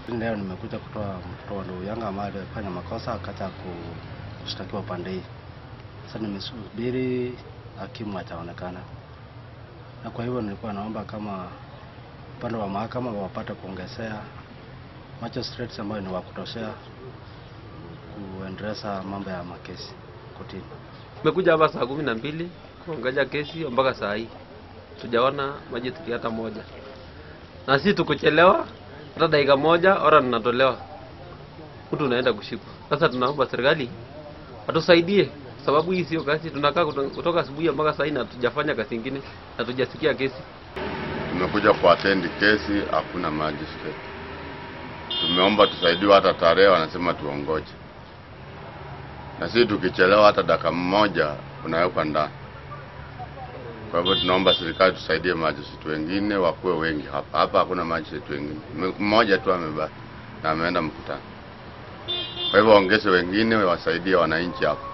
Leo nimekuja kutoa mtoto wa ndugu yangu ambaye alifanya makosa akacha kushtakiwa upande hii. Sasa nimesubiri hakimu ataonekana, na kwa hivyo nilikuwa naomba kama upande wa mahakama wapate kuongezea magistrates ambayo ni wa kutoshea kuendeleza mambo ya makesi kotini. Tumekuja hapa saa kumi na mbili kuangalia kesi mpaka saa hii tujaona majistri hata moja, na si tukuchelewa hata dakika moja, ora ninatolewa, mtu unaenda kushikwa. Sasa tunaomba serikali atusaidie, sababu hii sio kazi. Tunakaa kuto- kutoka asubuhi mpaka saa hii na hatujafanya kazi ingine na tujasikia kesi. Tumekuja kuatendi kesi, hakuna magistrate. Tumeomba tusaidiwe hata tarehe, wanasema tuongoje, na sisi tukichelewa hata dakika mmoja unawekwa ndani. Kwa hivyo tunaomba serikali tusaidie magistrate wengine wakuwe wengi hapa. Hapa hakuna magistrate wengine, M- mmoja tu amebaki na ameenda mkutano. Kwa hivyo waongeze wengine wasaidie wananchi hapa.